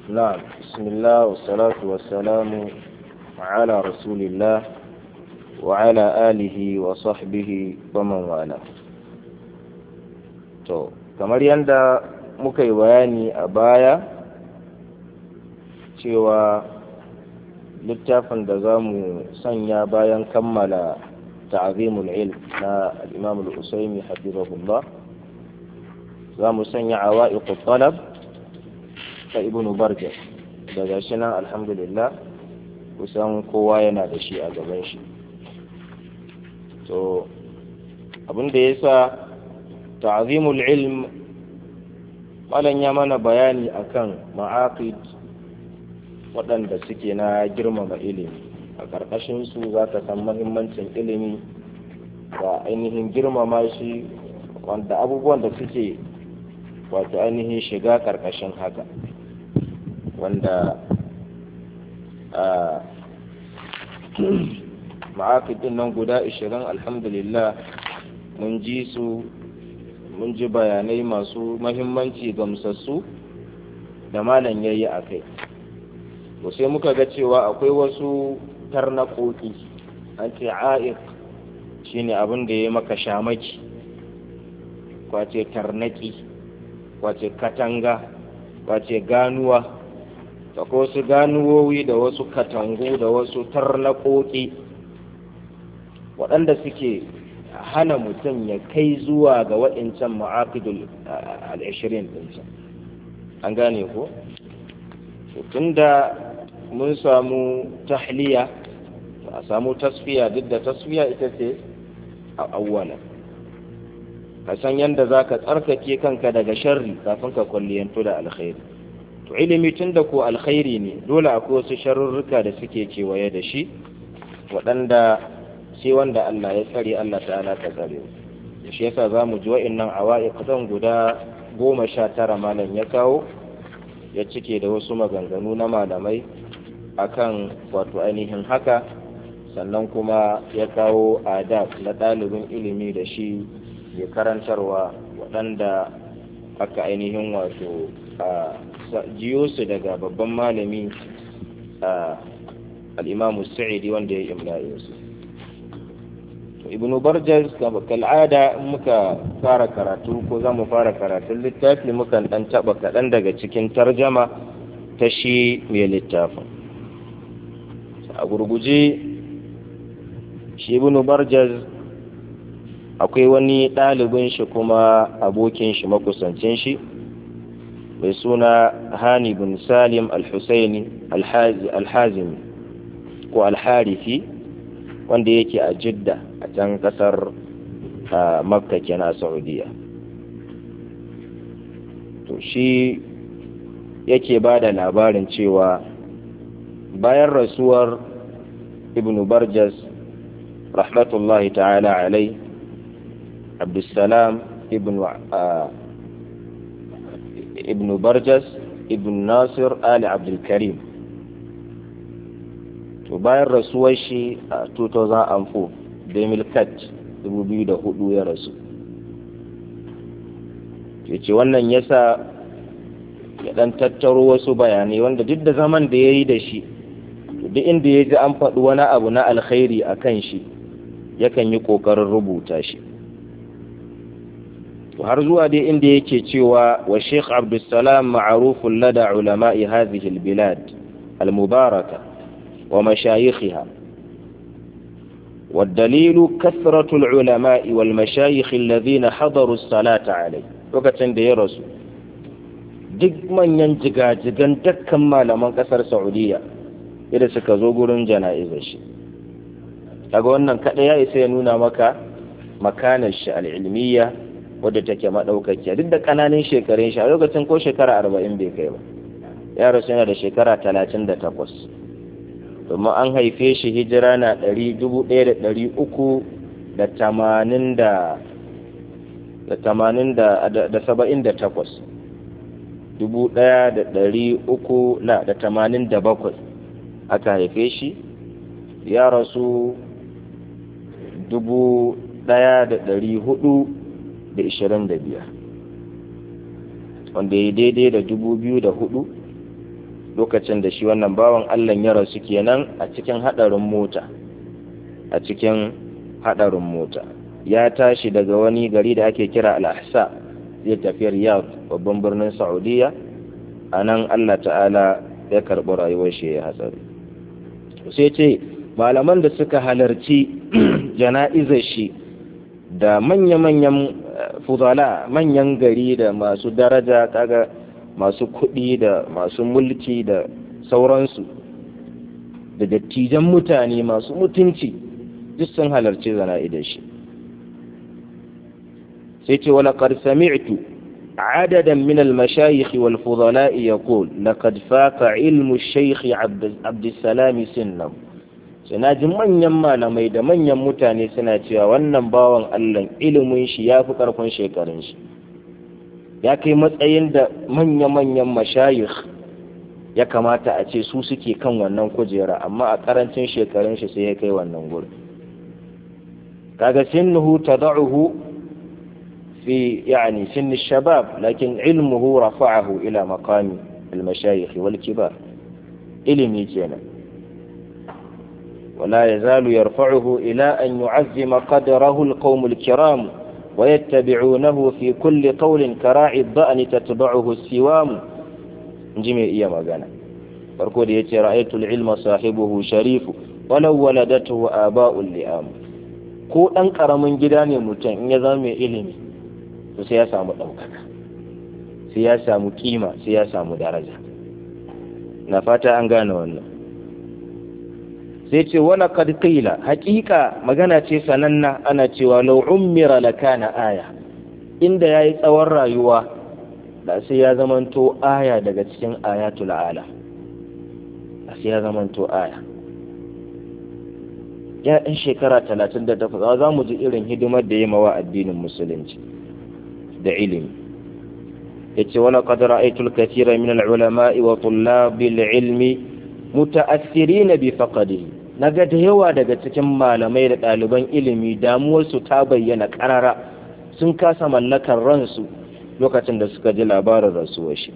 نعم بسم الله والصلاة والسلام على رسول الله وعلى آله وصحبه ومن والاه to kamar yadda muka yi bayani a baya cewa littafin da za mu sanya bayan kammala ta'azimul ilm na al-imam al-usaimi hafizahullah za mu sanya awa'iqut talab ta ibn barja daga shi nan alhamdulillah kusan kowa yana da shi a gaban shi to abin da ya sa ta'azimul ilm malam ya mana bayani akan ma'aqid waɗanda suke na girmama ilimi a ƙarƙashin su za ka san mahimmancin ilimi da ainihin girmama shi wanda abubuwan da suke wato ainihin shiga ƙarƙashin haka wanda a ma'aƙidin nan guda 20 alhamdulillah mun ji su mun ji bayanai masu mahimmanci gamsassu da malam ya yi a kai sai muka ga cewa akwai wasu tarnaƙoƙi an ce a'iq shine abin da ya maka shamaki kwace tarnaƙi kwace katanga kwace ganuwa da wasu ganuwowi da wasu katangu da wasu tarnaƙoƙi waɗanda suke hana mutum ya kai zuwa ga waɗancan ma'aƙidul al'ashirin ɗinsa an gane ko? tunda mun samu tahliya a samu tasfiya duk da tasfiya ita ce a awwala ka san yadda za ka tsarkake kanka daga sharri kafin ka kwalliyantu da alkhairi to ilimi tun da ko alkhairi ne dole akwai wasu sharurruka da suke kewaye da shi waɗanda sai wanda Allah ya tsare Allah ta'ala ta tsare da shi yasa za mu ji wa'innan awa'iq zan guda goma sha tara malam ya kawo ya cike da wasu maganganu na malamai akan wato ainihin haka sannan kuma ya kawo adab na ɗalibin ilimi da shi ya karantarwa waɗanda aka ainihin wato jiyo su daga babban malami al'imamu sa'idi wanda ya imlaye su ibnu barjas kal'ada in muka fara karatu ko za mu fara karatun littafi mukan ɗan taɓa kaɗan daga cikin tarjama ta shi mai littafin a gurguje shi ibnu barjas akwai wani ɗalibin shi kuma abokin shi makusancin shi mai suna hani bin salim al-husaini al-hazimi ko al-harifi wanda yake a jidda a can kasar makka kenan a saudiya to shi yake ba da labarin cewa bayan rasuwar ibn barjas rahmatullahi ta'ala alai abdulsalam ibn ibn barjas ibn nasir ali abdulkarim to bayan rasuwar shi a 2004 demil cat 2004 ya rasu ya ce wannan yasa ya dan tattaro wasu bayanai wanda duk da zaman da ya yi da shi duk inda ya ji an faɗi wani abu na alkhairi a kan shi yakan yi ƙoƙarin rubuta shi har zuwa dai inda yake cewa wa sheikh abdulsalam ma'arufun lada ulama'i hadhihi albilad almubaraka wa mashayikhiha والدليل كثرة العلماء والمشايخ الذين حضروا الصلاة عليه lokacin da ya rasu duk manyan jigajigan dukkan malaman kasar saudiya yadda suka zo gurin jana'izar shi daga wannan kaɗai ya isa ya nuna maka makanar shi al'ilmiya wadda take maɗaukakiya duk da ƙananan shekarun shi a lokacin ko shekara arba'in bai kai ba ya rasu yana da shekara talatin da takwas domin an haife shi hijira na ɗari dubu ɗaya da ɗari uku da tamanin da da tamanin da da saba'in da takwas dubu ɗaya da ɗari uku na da tamanin da bakwai aka haife shi ya rasu dubu ɗaya da ɗari hudu da ishirin da biyar wanda ya daidai da dubu biyu da hudu lokacin da shi wannan bawan Allah ya rasu kenan a cikin hadarin mota a cikin hadarin mota ya tashi daga wani gari da ake kira al-ahsa zai tafi riyadh babban birnin saudiya a nan Allah ta'ala ya karɓi rayuwar shi ya hatsari sai ce malaman da suka halarci jana'izar shi da manya-manyan fudala manyan gari da masu daraja kaga masu kuɗi da masu mulki da sauransu da dattijan mutane masu mutunci duk sun halarci jana'izar shi sai ce wala qad sami'tu عددا من المشايخ والفضلاء يقول لقد فاق علم الشيخ عبد, عبد السلام سنه suna ji manyan malamai da manyan mutane suna cewa wannan bawan Allah ilimin shi ya fi ƙarfin shekarun shi ya kai matsayin da manya-manyan mashayikh ya kamata a ce su suke kan wannan kujera amma a ƙarancin shekarun shi sai ya kai wannan gurin kaga sinnuhu tada'uhu في يعني سن الشباب لكن علمه رفعه إلى مقام المشايخ والكبار إلمي جينا ولا يزال يرفعه إلى أن يعزم قدره القوم الكرام ويتبعونه في كل قول كراعي الضأن تتبعه السوام جميع إيام أغانا فرقود يتي رأيت العلم صاحبه شريف ولو ولدته آباء اللئام ko ɗan ƙaramin gida ne mutum in ya zama mai ilimi to sai ya samu ɗaukaka sai ya samu kima sai ya samu daraja na fata an gane wannan sai ce wala kad qila haƙiƙa magana ce sananna ana cewa law ummira lakana aya inda yayi tsawon rayuwa da sai ya zamanto aya daga cikin ayatul ala sai ya zamanto aya ya ɗan shekara talatin da takwas za mu ji irin hidimar da ya mawa addinin musulunci da ilimi ya ce wani ƙadar aitul kasira min al'ulama'i wa tullabil ilmi muta'assiri na bi faƙadi na ga da yawa daga cikin malamai da ɗaliban ilimi damuwarsu ta bayyana ƙarara sun kasa mallakar ransu lokacin da suka ji labarin rasuwar shi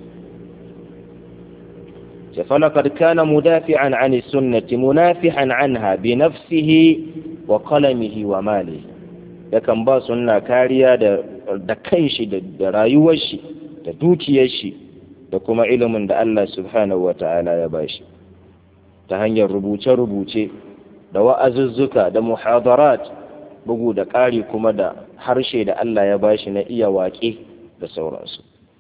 فلقد كان مدافعا عن السنة منافحا عنها بنفسه وقلمه وماله yakan ba sunna kariya da da kanshi da rayuwar shi da dukiyar shi da kuma ilimin da Allah subhanahu wata'ala ya bashi ta hanyar rubuce-rubuce da wa'azuzzuka da muhadarat bugu da ƙari kuma da harshe da Allah ya bashi na iya waƙe da sauransu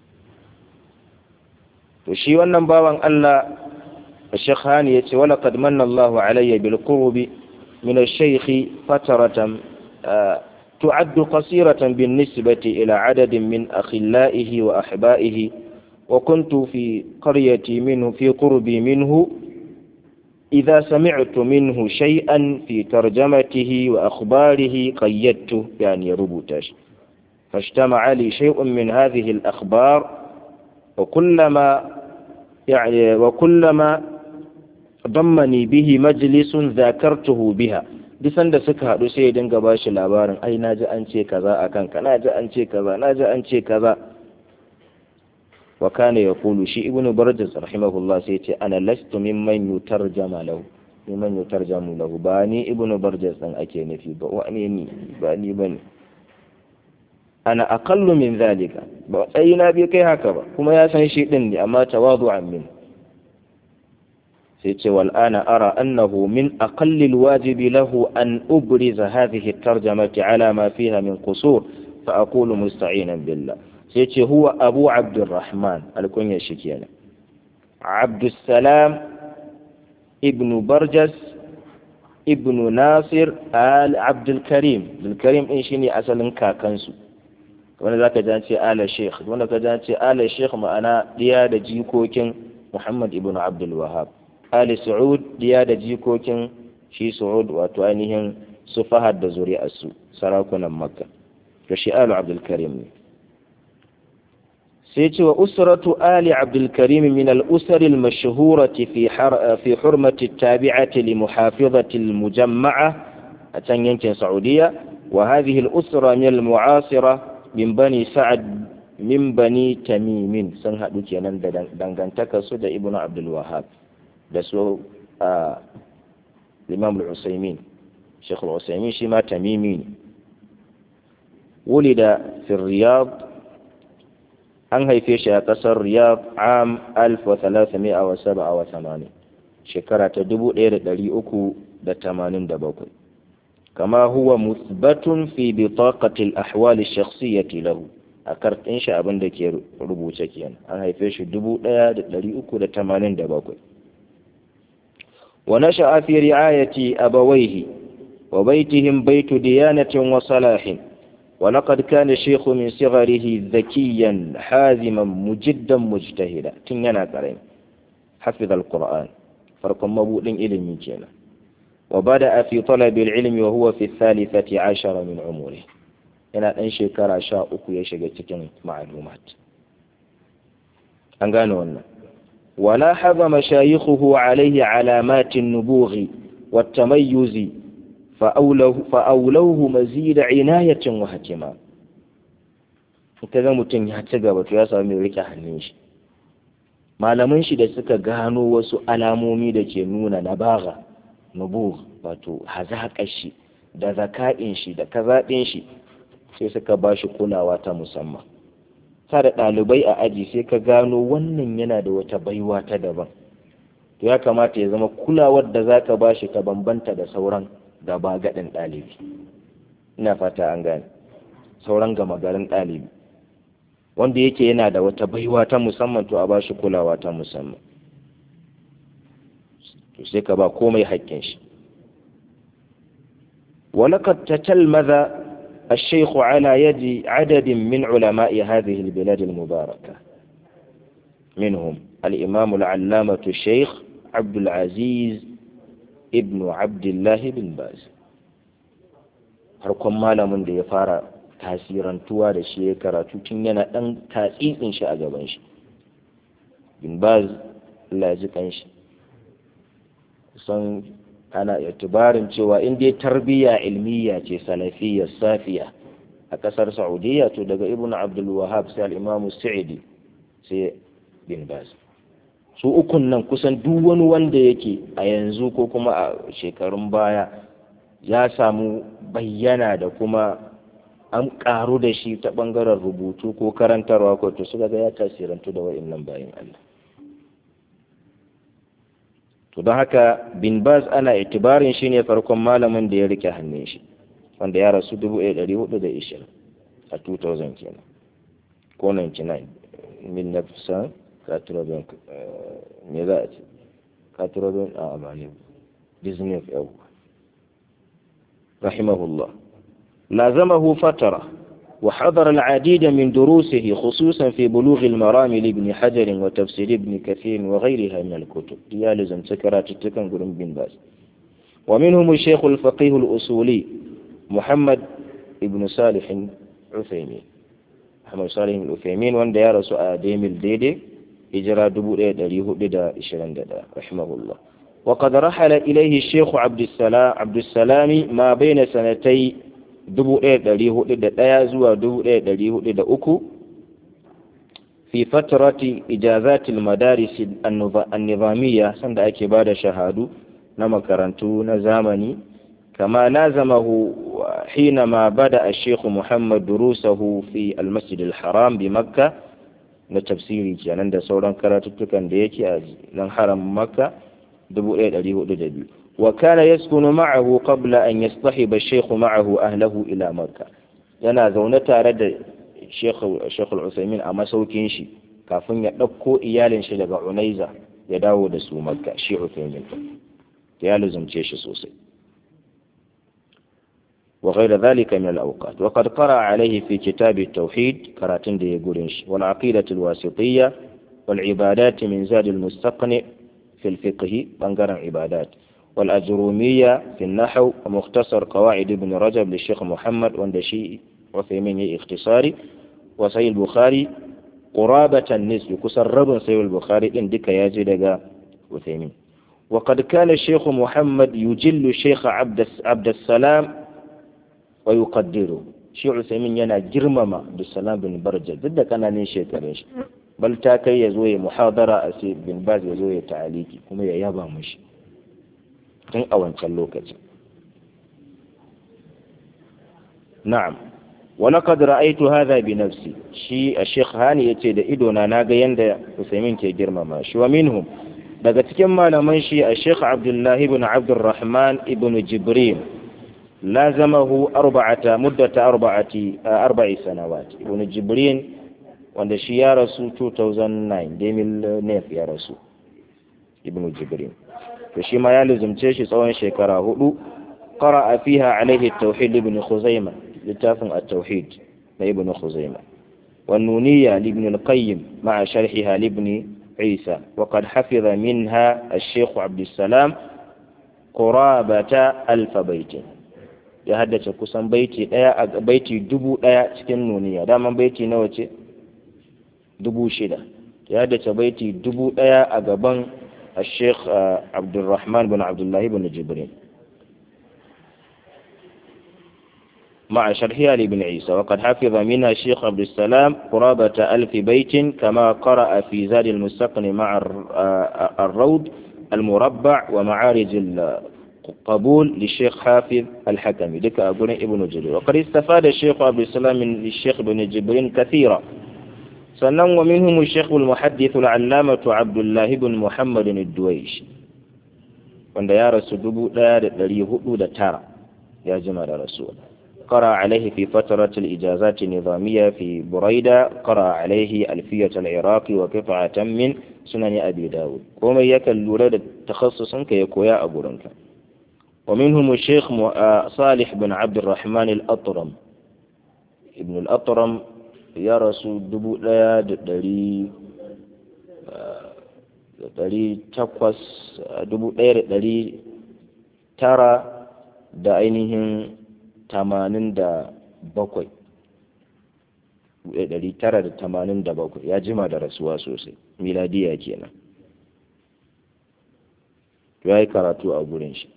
to shi wannan bawan Allah Sheikh Hani yace wala qad manna Allahu alayya bil qurbi min ash-shaykh fataratan تعد قصيرة بالنسبة إلى عدد من أخلائه وأحبائه وكنت في قريتي منه في قربي منه إذا سمعت منه شيئا في ترجمته وأخباره قيدته يعني ربوتاش فاجتمع لي شيء من هذه الأخبار وكلما يعني وكلما ضمني به مجلس ذاكرته بها bisan da suka haɗu sai ya dinga ba shi labarin ai na ji an ce kaza a kanka na ji an ce kaza na ji an ce kaza wa kana ya kulu shi ibnu barjas rahimahullah sai ce ana lastu mimman yutarjama lahu mimman yutarjamu lahu ba ni ibnu barjas dan ake nufi ba wani ni ba ni bane ana aqallu min zalika ba sai na bi kai haka ba kuma ya san shi din ne amma tawadu'an min sai ce wal ana ara annahu min aqalli alwajibi lahu an ubriza hadhihi at-tarjamati ala ma fiha min qusur fa aqulu musta'inan billah sai ce huwa abu abdurrahman alkunya shi kenan abdussalam ibn barjas ibn nasir al abdul karim abdul karim din shine asalin kakansu wanda zaka ji an ce ala sheikh wanda ka ji an ce ala sheikh ma'ana diya da jikokin muhammad ibn abdul wahab ali su'ud diya da jikokin shi su'ud wato ainihin su fahad da zuri'arsu sarakunan makka to shi alu abdul karim ne sai ce wa usratu ali abdul karim min al usari al mashhurati fi fi hurmati tabi'ati li muhafizati al mujamma'a a can yankin saudiya wa hadhihi al usra min al mu'asira min bani sa'ad min bani tamimin sun haɗu kenan da dangantaka su da ibnu abdul wahab da su a imam al-usaimin sheikh al-usaimin shi ma tamimi ne ولد في الرياض an haife shi a ƙasar riyadh am 1387 shekara ta 1387 kama huwa musbatun fi bitaqatil ahwal ash-shakhsiyyah lahu a kartin shi abin da ke rubuce kenan an haife shi 1387 wa nasha'a fi ri'ayati abawayhi wa baytihim baytu diyanatin wa salahin ولقد كان الشيخ من صغره ذكيا حازما مجدا مجتهدا تنينا كريم حفظ القرآن فرق مبوء إلمي كينا وبدأ في طلب العلم وهو في الثالثة عشر من عمره yana ɗan shekara sha uku ya shiga cikin ma'lumat an gane wannan wala haza mashayikhuhu alaihi alamatin nubughi wa tamayyuzi fa'aulahu mazida inayatin wa hakima ka ga mutum ya ci gaba to ya samu mai rike hannun shi malaman shi da suka gano wasu alamomi da ke nuna nabaga nubugh wato hazaƙar shi da zaka'in shi da kazaɗin shi sai suka ba shi kulawa ta musamman sa da ɗalibai a aji sai ka gano wannan yana da wata baiwa ta daban to ya kamata ya zama kulawar da za ka ba shi ta bambanta da sauran gaba gaɗin ɗalibi ina fata an gane sauran gama garin ɗalibi wanda yake yana da wata baiwa ta musamman to a ba shi kulawa ta musamman to sai ka ba komai haƙƙin shi ولقد تتلمذ الشيخ على يد عدد من علماء هذه البلاد المباركة منهم الإمام العلامة الشيخ عبد العزيز ابن عبد الله بن باز harkon malamin da ya fara tasirantuwa da shi ya karatu tun yana ɗan tatsitsin shi a gaban shi bin baz Allah ya ji kanshi kusan ana itibarin cewa in dai tarbiyya ilmiya ce salafiyya safiya a kasar saudiya to daga ibn abdul wahab sai al-imam sa'idi sai bin baz su ukun nan kusan duk wani wanda yake a yanzu ko kuma a shekarun baya ya samu bayyana da kuma an karu da shi ta bangaren rubutu ko karantarwa ko to suka ga ya tasirantu da wa'annan bayan Allah to don haka bin baz ana itibarin shi ne farkon malamin da ya rike hannun shi wanda ya rasu 1420 a 2000 kenan ko 99 min nafsa katurobin me za a ce katurobin a amani disney of yau rahimahullah lazamahu fatara وحضر العديد من دروسه خصوصا في بلوغ المرام لابن حجر وتفسير ابن كثير وغيرها من الكتب يالزم سكرات التكن قرن بن باز ومنهم الشيخ الفقيه الأصولي محمد ابن صالح عثيمين محمد صالح العثيمين وان ديار سؤال ديم الديدي إجراء دبو دريه ددا إشران ددا رحمه الله وقد رحل إليه الشيخ عبد السلام عبد السلام ما بين سنتي dubu ɗaya ɗari hudu da ɗaya zuwa dubu ɗaya ɗari hudu da uku fi fatarati ijazatil madaris an-nizamiyya sanda ake ba da shahadu na makarantu na zamani kama lazamahu حينما بدأ الشيخ محمد دروسه في المسجد الحرام بمكة na tafsiri kenan da sauran karatuttukan da yake a nan haram makka 1402 وكان يسكن معه قبل أن يصطحب الشيخ معه أهله إلى مكة yana zaune tare da Sheikh Al-Usaimin a masaukin shi kafin ya ɗauko iyalin shi daga Unaiza ya dawo da su Makka shi Usaimin ya luzumce shi sosai وغير ذلك من الأوقات وقد قرأ عليه في كتاب التوحيد كراتين دي يقولنش والعقيدة الواسطية والعبادات من زاد المستقنع في الفقه بنقرن عبادات والأجرومية في النحو ومختصر قواعد ابن رجب للشيخ محمد واندشي وثيمين اختصاري وصحيح البخاري قرابة النسب كسر رب صحيح البخاري إن دك يجد وثيمين وقد كان الشيخ محمد يجل الشيخ عبد عبد السلام ويقدره shi Usaimin yana girmama Abdulsalam bin Barja duk da kananin shekarun shi bal ta kai ya zo ya muhadara a sai bin Baz ya zo ya ta'aliki kuma ya yaba mushi tun a wancan lokacin na'am ولقد رأيت هذا بنفسي شي الشيخ هاني yace da ido na naga yanda Usaimin ke girmama shi wa minhum daga cikin malaman shi a Sheikh Abdullah ibn Abdurrahman ibn Jibril lazamahu arba'ata muddata arba'ati arba'i sanawat ibn Jibril wanda shi ya rasu 2009 Demil Nef ya rasu ibn Jibril to shi ma ya luzumce shi tsawon shekara hudu qara'a fiha alaihi at-tauhid ibn Khuzaimah littafin at-tauhid na ibn Khuzaimah والنونية لابن القيم مع شرحها لابن عيسى وقد حفظ منها الشيخ عبد السلام قرابة ألف بيت ya haddace kusan baiti daya a baiti dubu daya cikin nuniya daman baiti nawa ce dubu shida ya haddace baiti dubu daya a gaban الشيخ عبد الرحمن بن عبد الله بن جبريل مع شرحها لابن عيسى وقد حفظ منها الشيخ عبد السلام قرابة ألف بيت كما قرأ في زاد المستقن مع الروض المربع ومعارج القبول للشيخ حافظ الحكمي لك أقول ابن جرير وقد استفاد الشيخ عبد السلام من الشيخ بن جبرين كثيرا سنن ومنهم الشيخ المحدث العلامة عبد الله بن محمد الدويش وند يا رسول دبو لا da tara ya jima da rasuwa قرأ عليه في فترة الإجازات النظامية في بريدة قرأ عليه ألفية العراق وقطعة من سنن أبي داود وما يكل لولد تخصصا كيكويا أبو رنك ومنهم الشيخ صالح بن عبد الرحمن الأطرم ابن الأطرم يا رسول دبو لا دري دري تقوس دبو دري ترى da ainihin tamanin da bakwai ɗari tara da tamanin da bakwai ya jima da rasuwa sosai miladiya kenan ya yi karatu a gurin shi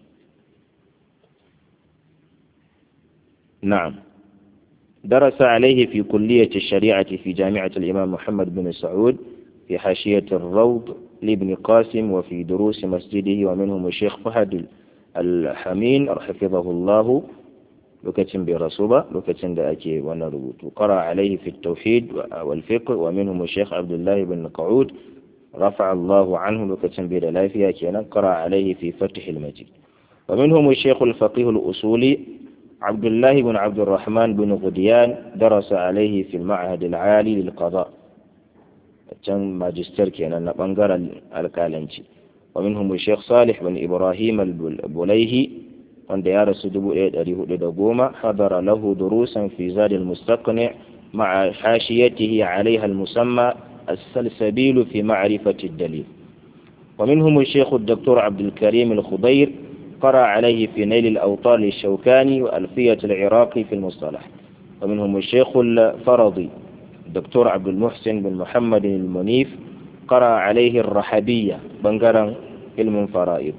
na'am درس عليه في كلية الشريعة في جامعة الإمام محمد بن سعود في حاشية الروض لابن قاسم وفي دروس مسجده ومنهم الشيخ فهد الحمين حفظه الله lokacin bai rasu ba lokacin da ake wannan rubutu qara alaihi fi tauhid wal fiqh wa minhum shaykh abdullah ibn qa'ud rafa'a Allahu anhu lokacin bai da lafiya kenan qara alaihi fi fath al majid wa minhum shaykh al faqih al usuli عبد الله بن عبد الرحمن بن غديان درس عليه في المعهد العالي للقضاء كان ماجستير كان بنغر الكالنجي ومنهم الشيخ صالح بن إبراهيم البليهي wanda ya rasu dubu ɗaya ɗari hudu da goma hadara lahu durusan fi zadil mustaqni ma'a hashiyatihi alaiha al-musamma السلسبيل في معرفة الدليل ومنهم الشيخ الدكتور عبد الكريم الخضير قرأ عليه في نيل الأوطار للشوكاني وألفية العراقي في المصطلح ومنهم الشيخ الفرضي الدكتور عبد المحسن بن محمد المنيف قرأ عليه الرحبية بنقرا علم فرائض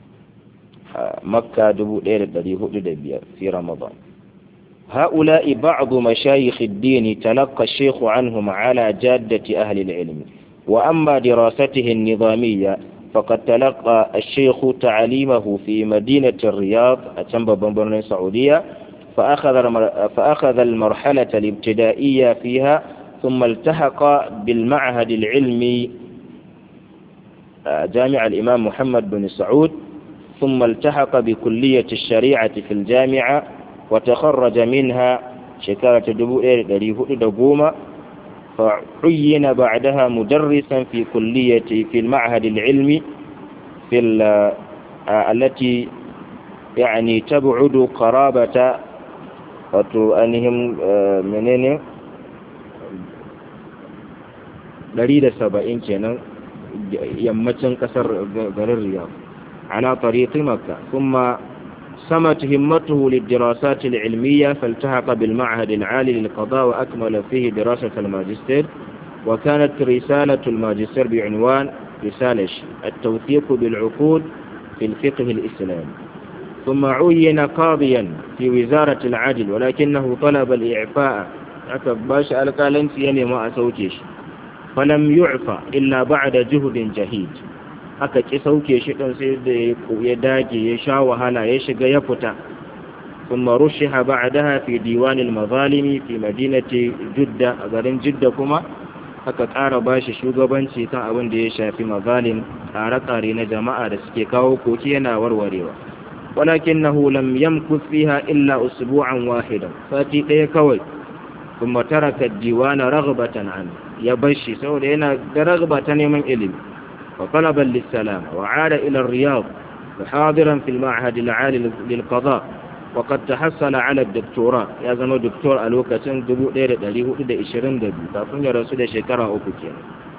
مكة دبو ليلة دبيا في رمضان هؤلاء بعض مشايخ الدين تلقى الشيخ عنهم على جادة أهل العلم وأما دراسته النظامية فقد تلقى الشيخ تعليمه في مدينة الرياض أتنبى بمبرن السعودية فأخذ, فأخذ المرحلة الابتدائية فيها ثم التحق بالمعهد العلمي جامع الإمام محمد بن سعود ثم التحق بكلية الشريعة في الجامعة وتخرج منها شكارة دبو دقومة فعين بعدها مدرسا في كلية في المعهد العلمي في التي يعني تبعد قرابة أنهم منين دليل سبعين كنا يمتن كسر غير الرياض على طريق مكة ثم سمت همته للدراسات العلمية فالتحق بالمعهد العالي للقضاء وأكمل فيه دراسة الماجستير وكانت رسالة الماجستير بعنوان رسالة التوثيق بالعقود في الفقه الإسلامي ثم عين قاضيا في وزارة العدل ولكنه طلب الإعفاء باش القالن يعني ما أسوكيش فلم يعفى إلا بعد جهد جهيد aka ki sauke shi ɗin sai da ya dage ya sha wahala ya shiga ya fita ثم رشح بعدها في ديوان المظالم في مدينة جدة أغرين جدة كما aka ƙara ba shi shugabanci kan abin da ya shafi mazalim ƙare-ƙare na jama'a da suke kawo koki yana warwarewa walakin na lam yamkus fiha illa usbu'an wahidan sati ɗaya kawai kuma taraka diwana raghbatan an ya bar shi saboda yana da raghba ta neman ilimi wa talaban lissalam wa ada ila riyad hadiran fil ma'had al-'ali lil qada وقد تحصل على الدكتوراه يا زما دكتور a lokacin 1422 kafin ya rasu da shekara uku kenan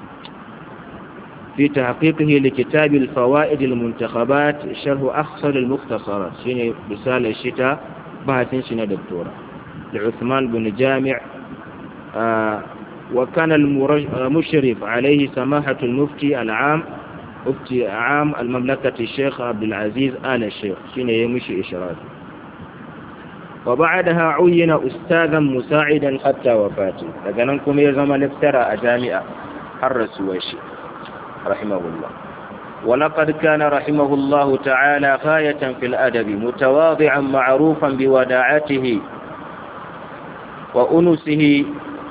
في تحقيقه لكتاب الفوائد المنتخبات شرح أخصر المختصرات شيني رسالة الشتاء بحث شنا دكتورة لعثمان بن جامع آه وكان المشرف عليه سماحة المفتي العام مفتي عام المملكة الشيخ عبد العزيز آل الشيخ شيني يمشي إشراف وبعدها عين أستاذا مساعدا حتى وفاته لكنكم يزم الافتراء جامعة الرسواشي رحمه الله ولقد كان رحمه الله تعالى غاية في الأدب متواضعا معروفا بوداعته وأنسه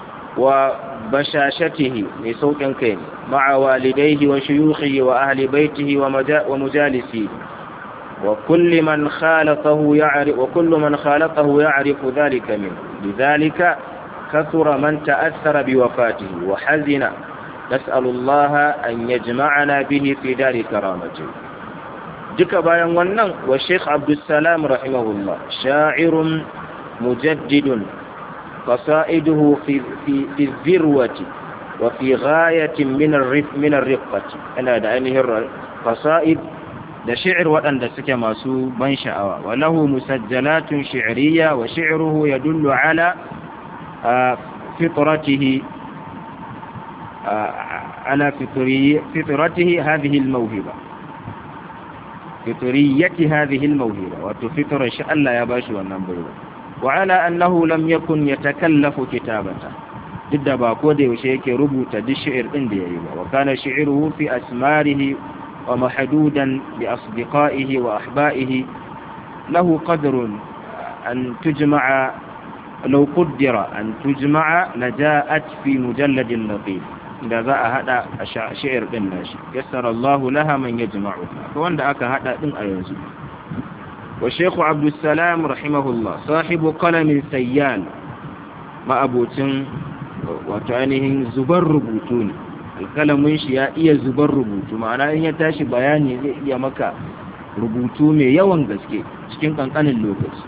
وبشاشته لصوت كين مع والديه وشيوخه وأهل بيته ومجالسه وكل من خالطه يعرف وكل من خالطه يعرف ذلك منه لذلك كثر من تأثر بوفاته وحزن نسأل الله أن يجمعنا به في دار كرامته duka bayan wannan wa Sheikh Abdulsalam rahimahullah sha'irun mujaddidun qasaiduhu fi fi fi zirwati wa fi ghayatin min ar-rif min ar-riqqati ana da ainihin qasaid da shi'ir waɗanda suke masu ban sha'awa wa lahu musajjalatun shi'riyya wa shi'ruhu yadullu ala fitratihi على فطرته هذه الموهبة فطرية هذه الموهبة وتفطر إن شاء الله يباشي والنبر وعلى أنه لم يكن يتكلف كتابته ضد باكود وشيك ربوت دي الشعر عندي وكان شعره في أسماره ومحدودا بأصدقائه وأحبائه له قدر أن تجمع لو قدر أن تجمع لجاءت في مجلد لطيف da za a hada a sha'ir din nashi yassara Allah laha man yajma'u ko wanda aka hada din a yanzu wa Sheikh Abdul Salam rahimahullah sahibu qalamin sayyan ma abocin wato ainihin zubar rubutu ne alkalamin shi ya iya zubar rubutu ma'ana in ya tashi bayani zai iya maka rubutu mai yawan gaske cikin kankanin lokaci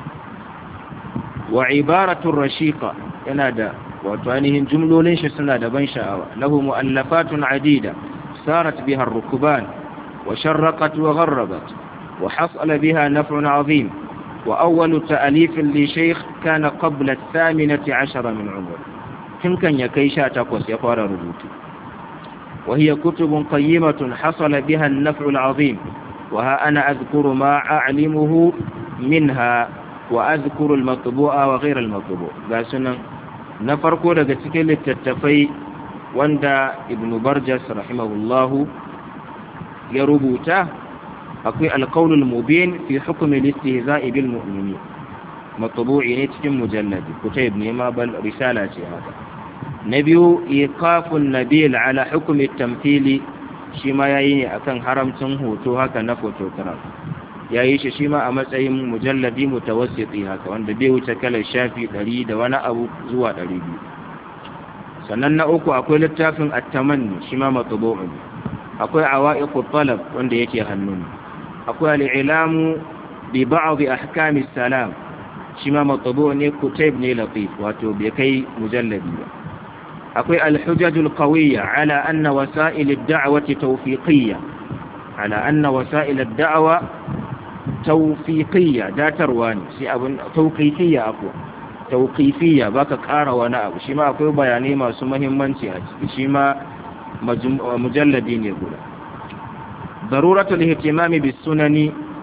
wa ibaratun rashiqa yana da wato ainihin jumlolin shi suna da ban sha'awa lahu mu'allafatun adida sarat biha ar-rukban wa sharraqat wa gharrabat wa hasala biha naf'un 'azim wa awwalu ta'alif li shaykh kana qabla ath-thaminati 'ashara min 'umr tun kan ya kai 18 ya fara rubutu wa hiya kutubun qayyimatun hasala biha an-naf'u al-'azim wa ha ana adhkuru ma a'limuhu minha wa adhkuru al-matbu'a wa ghayra al-matbu' ga sunan na farko daga cikin littattafai wanda ibn barjas rahimahullahu ya rubuta akwai alkaunul mubin fi hukumin istihza'i bil mu'mini matbu'i ne cikin mujalladi kutayb ne ma bal risala ce haka na biyu iqafun nabil ala hukumi tamthili shi ma yayi ne akan haramcin hoto haka na photograph yayi shi shi ma a matsayin mujalladi mutawassiti haka wanda bai wuce kalar shafi 100 da wani abu zuwa 200 sannan na uku akwai littafin at-tamanni shi ma matbu'un akwai awaiqut talab wanda yake hannun akwai al-ilamu bi ba'd ahkam salam shi ma matbu' ne kutayb ne latif wato bai kai mujalladi ba akwai al-hujaj al-qawiyya ala anna wasa'il ad-da'wati tawfiqiyya ala anna wasa'il ad-da'wa tawfiqiyya datarwa ne shi abun tawqifiyya akwai tauƙifiya ba ka ƙara wani abu shi ma akwai bayanai masu mahimmanci a ciki shi ma mujalladi ne guda daruratul ihtimami bis sunani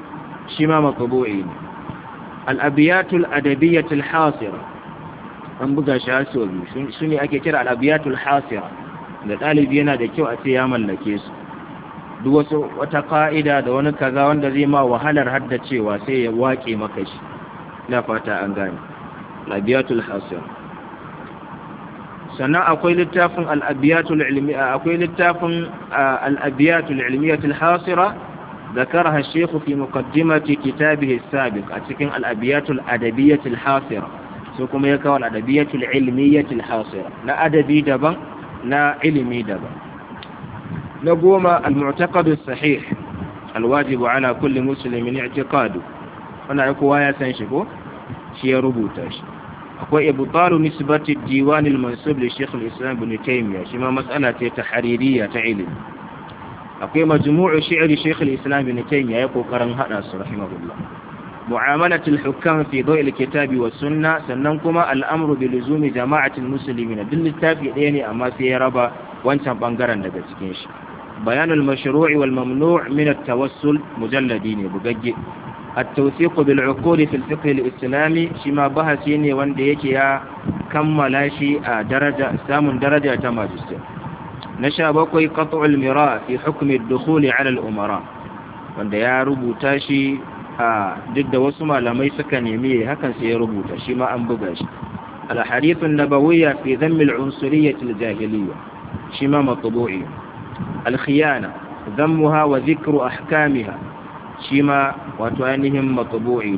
shi ma makabu'i ne al'abiyatul adabiyyatul hasira an buga shi har sau biyu su ne ake kira al'abiyatul hasira da ɗalibi yana da kyau a ce ya mallake su duk wasu wata ƙa'ida da wani kaza wanda zai ma wahalar haddacewa sai ya waƙe maka shi na fata an gane al'abiyatul hasira sannan akwai littafin al'abiyatul ilmiya akwai littafin al'abiyatul ilmiyatul hasira ذكرها الشيخ في مقدمة كتابه السابق أتكن الأبيات الأدبية الحاصرة سوكم يكوى الأدبية العلمية الحاصرة لا أدبي دبا لا علمي دبا نقوم المعتقد الصحيح الواجب على كل مسلم اعتقاده هنا يكوى يا سنشكو شيء ربوتاش akwai ibtalu nisbati diwan al-mansub li Sheikh al-Islam Ibn Taymiyyah shi ma mas'ala ce ta haririyya ta ilimi akwai majmu'u shi'ri Sheikh al-Islam Ibn Taymiyyah ya kokarin hada su rahimahullah mu'amalat al-hukam fi dawi al-kitabi was sunna sannan kuma al-amru bi luzumi jama'ati al-muslimin duk littafi ɗaya ne amma sai ya raba wancan bangaren daga cikin shi bayanul mashru'i wal mamnu' min at-tawassul mujalladi ne bugagge التوثيق بالعقول في الفقه الإسلامي شما بحثيني وانديك يا كملا شيء درجة سام درجة ماجستير نشا بقي قطع المراء في حكم الدخول على الأمراء wanda ya rubuta shi a duk da wasu malamai suka nemi hakan sai ya rubuta shi ma an buga shi al-hadith an-nabawiyya fi dhamm al-unsuriyyah al-jahiliyya shi ma matbu'i al-khiyana dhammuha wa dhikru ahkamiha shi ma wato ainihin matsubu'i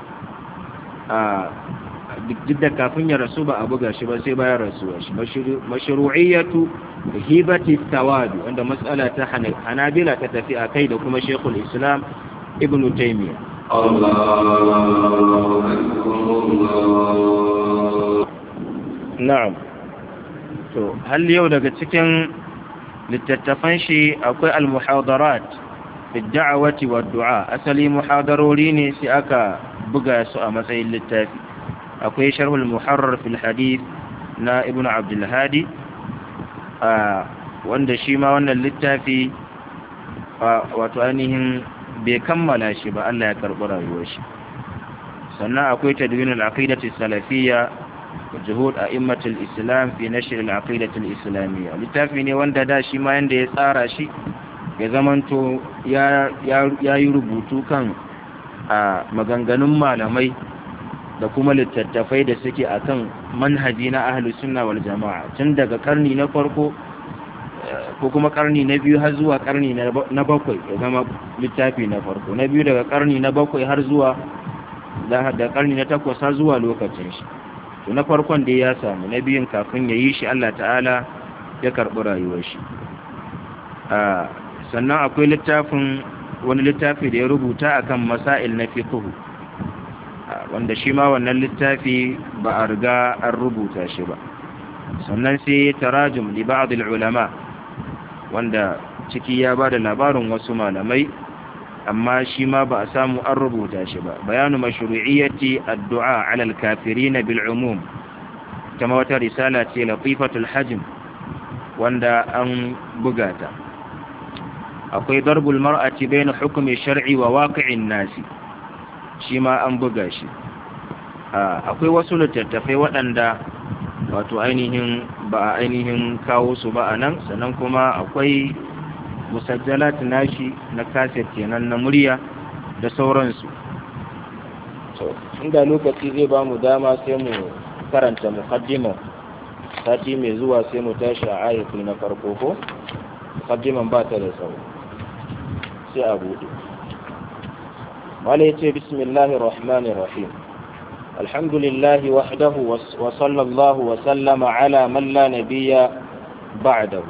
a duk da kafin ya rasu ba a buga shi ba sai bayan rasuwa shi mashru'iyyatu hibati tawadu wanda matsala ta hanabila ta tafi a kai da kuma shekul islam ibn taymiya na'am to hal yau daga cikin littattafan shi akwai al-muhadarat fi da'awati wa du'a asali muhadarori ne sai aka buga su a matsayin littafi akwai sharhul muharrar fil hadith na ibnu abdul hadi wanda shi ma wannan littafi wato ainihin bai kammala shi ba Allah ya karɓi rayuwar shi sannan akwai tadwin al-aqidati salafiyya juhud a'immatul islam fi nashr al-aqidati al-islamiyya littafi ne wanda da shi ma yanda ya tsara shi ya zamanto ya yi rubutu kan a maganganun malamai da kuma littattafai da suke akan manhaji na ahlus sunna wal jama'a tun daga karni na farko ko kuma karni na biyu har zuwa karni na bakwai ya zama littafi na farko na biyu daga karni na bakwai har zuwa da karni na takwas har zuwa lokacin shi to na farkon da ya samu na biyun kafin ya yi shi Allah ta'ala ya karɓi rayuwar shi sannan akwai littafin wani littafi da ya rubuta akan masail na fiqh wanda shi ma wannan littafi ba a riga an rubuta shi ba sannan sai tarajum li ba'd ulama wanda ciki ya ba da labarin wasu malamai amma shi ma ba a samu an rubuta shi ba bayanu mashru'iyyati addu'a 'ala al-kafirin bil umum kama wata risala ce latifatul hajm wanda an buga ta akwai darbul mar'ati bayna hukmi shar'i wa waqi'in nasi shi ma an buga shi akwai wasu littattafai waɗanda wato ainihin ba a ainihin kawo su ba a nan sannan kuma akwai musajjalat nashi na kaset kenan na murya da sauransu to inda lokaci zai ba mu dama sai mu karanta muqaddima sati mai zuwa sai mu tashi a ayatu na farko ko muqaddiman ba ta da tsawo sai a buɗe wala yace bismillahir rahmanir rahim alhamdulillahi wahdahu wa sallallahu wa sallama ala man la nabiyya ba'dahu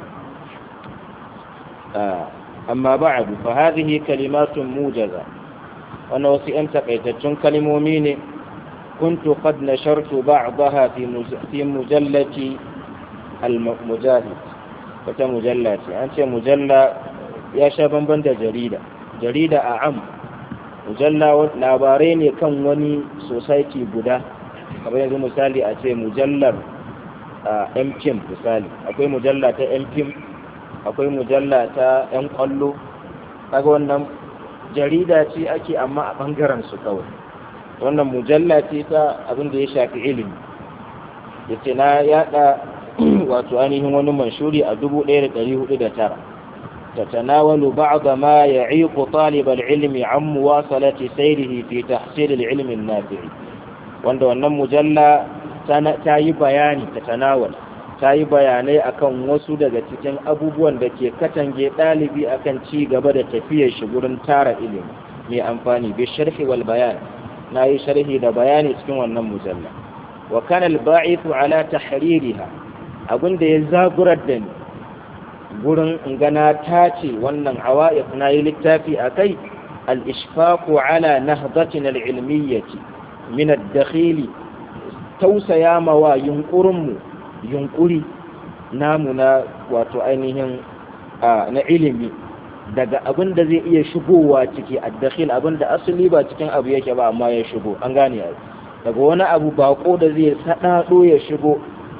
amma ba'du fa hadhihi kalimatun mujaza wannan wasu yan takaitaccen kalmomi ne كنت قد نشرت بعضها في في مجلة المجاهد wata mujalla ce an ce mujalla ya sha bamban da jarida jarida a am mujalla labarai ne kan wani society guda kamar yanzu misali a ce mujallar mkim misali akwai mujalla ta mkim akwai mujalla ta yan kwallo kaga wannan jarida ce ake amma a bangaren su kawai wannan mujalla ce ta abin da ya shafi ilimi yace na yada wato ainihin wani manshuri a 1409 تتناول بعض ما يعيق طالب العلم عن مواصلة سيره في تحصيل العلم النافع wanda wannan mujalla ta yi bayani ta tanawal ta yi bayanai akan wasu daga cikin abubuwan da ke katange ɗalibi akan ci gaba da tafiyar shi gurin tara ilimi mai amfani bi sharhi wal bayan na yi sharhi da bayani cikin wannan mujalla wa kana al-ba'ithu ala tahririha abinda ya zagurar da ni gurin gana ta ce wannan awa'iq na yi littafi a kai al-ishfaqu ala nahdatin al-ilmiyyati min ad-dakhili tausaya mawa yunkurinmu yunkuri namu na wato ainihin na ilimi daga abin da zai iya shigowa ciki ad-dakhil abin da asali ba cikin abu yake ba amma ya shigo an gane daga wani abu bako da zai sadado ya shigo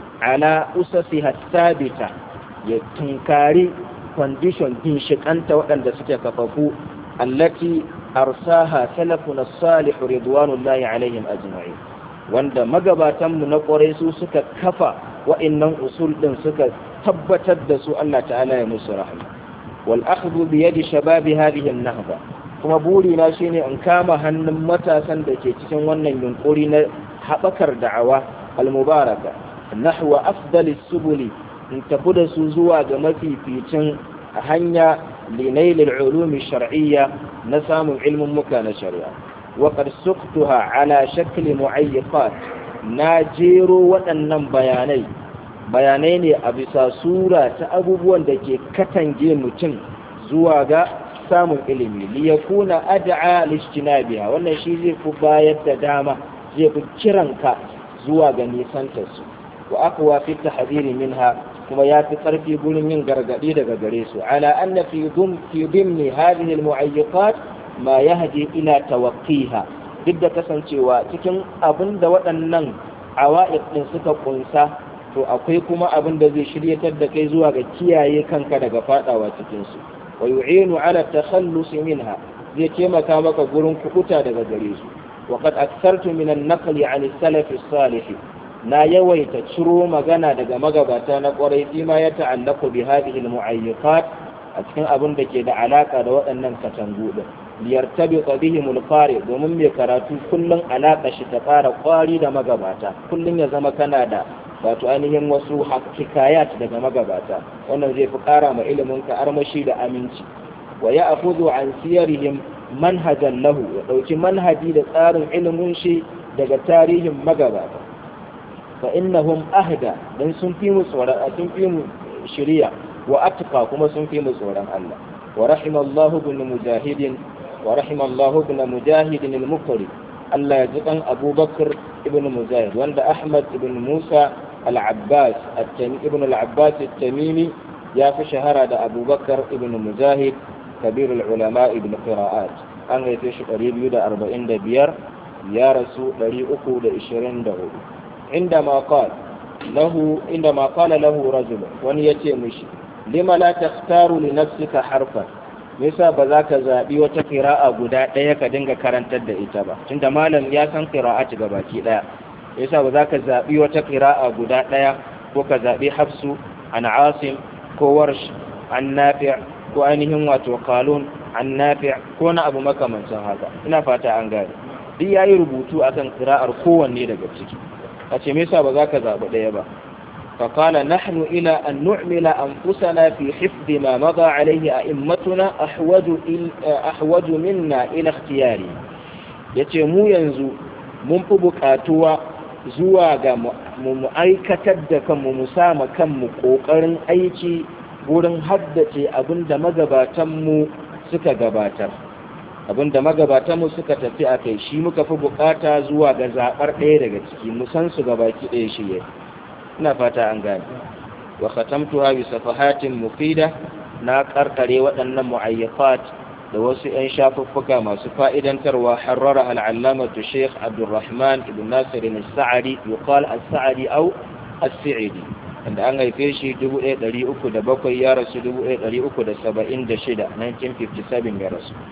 ala usasi sabita ya tunkari condition ginshikanta waɗanda suke kafafu allati arsaha salafuna salih ridwanullahi alaihim ajma'in wanda magabatanmu na ƙwarai su suka kafa wa'annan usul din suka tabbatar da su Allah ta'ala ya musu rahma wal akhdhu bi yadi shababi hadhihi an-nahda kuma burina shine in kama hannun matasan da ke cikin wannan yunkuri na haɓakar da'awa al-mubaraka nahwa afdalis subuli in tafi da su zuwa ga mafificin hanya linailil ulumi shar'iyya na samun ilmin muka na shari'a wa qad suqtuha ala shakli mu'ayyiqat na jero waɗannan bayanai bayanai ne a bisa sura ta abubuwan da ke katange mutum zuwa ga samun ilimi li yakuna ad'a lijtinabiha wannan shi zai fi bayar da dama zai fi kiranka zuwa ga nisantar su wa aqwa fi tahdhiri minha kuma ya fi ƙarfi gurin yin gargaɗi daga gare su ala anna fi dum fi dimni hadhihi almu'ayyiqat ma yahdi ila tawaqqiha duk da kasancewa cikin abin da waɗannan awa'iq din suka kunsa to akwai kuma abin da zai shiryatar da kai zuwa ga kiyaye kanka daga fadawa cikin su wa yu'inu ala takhallus minha zai taimaka maka gurin kubuta daga gare su wa qad akthartu min an-naqli 'an as-salaf as-salih na yawaita ciro magana daga magabata na kwarai fi ma ya ta'allaku bi hadhihi al-mu'ayyiqat a cikin abin da ke da alaka da waɗannan katangu din liyartabi bihim al-qari domin mai karatu kullun alaka shi ta fara kwari da magabata kullun ya zama kana da wato ainihin wasu hikayat daga magabata wannan zai fi ƙara ma ilimin ka armashi da aminci wa ya akhudhu an siyarihim manhajan lahu ya dauki manhaji da tsarin ilimin shi daga tarihin magabata فإنهم أهدى لأن سنفي مصورا سنفي شريع وأتقى كما سنفي مصورا الله ورحم الله بن مجاهد ورحم الله بن مجاهد المقري الله يجزم أبو بكر ابن مجاهد وعند أحمد بن موسى العباس التمي ابن العباس التميمي يا في شهر أبو بكر ابن مجاهد كبير العلماء ابن قراءات أن يتش قريب يدا أربعين دبير يا رسول لري أكو لإشرين دهو عندما قال له عندما قال له رجل wani yace mishi lima la takhtaru li nafsika harfan yasa ba za ka zaɓi wata qira'a guda ɗaya ka dinga karantar da ita ba tunda malam ya san qira'ati ga baki ɗaya yasa ba za ka zaɓi wata qira'a guda ɗaya ko ka zaɓi hafsu an asim ko warsh an nafi' ko ainihin wato qalun an nafi' ko na abu makamancin haka ina fata an gane duk yayi rubutu akan qira'ar kowanne daga ciki a ce me yasa ba za ka zaɓi ɗaya ba فقال نحن إلى أن نعمل أنفسنا في حفظ ما مضى عليه أئمتنا أحوج, أحوج منا إلى اختياري yace mu yanzu mun fi buƙatuwa zuwa ga mu aikatar da kanmu mu sama kanmu ƙoƙarin aiki wurin haddace abin da magabatanmu suka gabatar abin da magabatanmu suka tafi a kai shi muka fi buƙata zuwa ga zaɓar ɗaya daga ciki mu san su gabaki ɗaya shi yake ina fata an gane wa khatamtuha bi safahatin mufida na karkare waɗannan mu'ayyafat da wasu 'yan shafuffuka masu fa'idantarwa harrara al'allamatu sheikh abdulrahman ibn nasir al-sa'adi yuqal al-sa'adi aw as-sa'idi wanda an haife shi 1307 ya rasu 1376 1957 ya rasu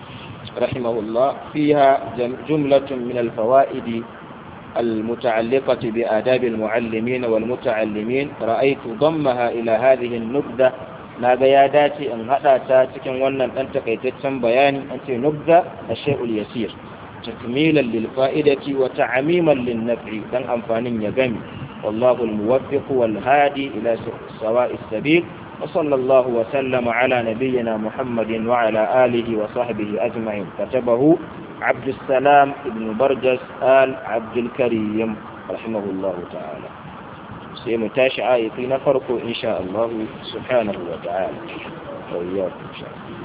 رحمه الله فيها جملة من الفوائد المتعلقة بآداب المعلمين والمتعلمين رأيت ضمها إلى هذه النبذة naga ya dace in haɗa ta cikin wannan ɗan takaitaccen bayani an ce nubza a shay'ul yasir takmilan lil fa'idati wa ta'amiman lin naf'i dan amfanin ya gami wallahu al muwaffiq wal hadi ila sawa'is sabil wa sallallahu wa sallama ala nabiyyina muhammadin wa ala alihi wa sahbihi ajma'in katabahu عبد السلام ابن برجس آل عبد الكريم رحمه الله تعالى sai mu tashi ayati na farko insha Allah subhanahu wa ta'ala wa iyyakum